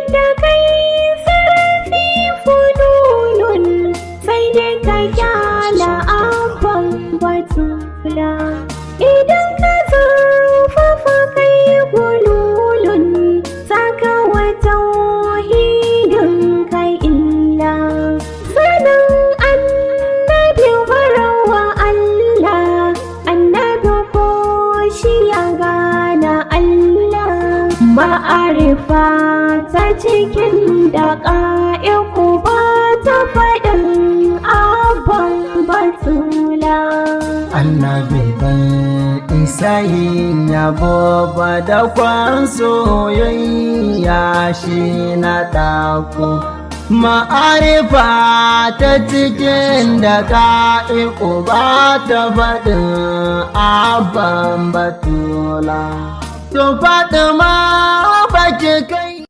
da kai sarrafi fununun sai dai ka kyala abban batula idan ka zurfafa kai gululun saka wata wahidin kai illa sanin annabi barawa Allah annabi ko shi ya gana Allah ma'arifa ta cikin da ƙa'iku ba ta faɗin abban batula annabi ban isa yin yabo ba da kwan soyayya shi na ɗako ma'arifa ta cikin da ka'iku ba ta faɗin abban batula to faɗi ma baki kai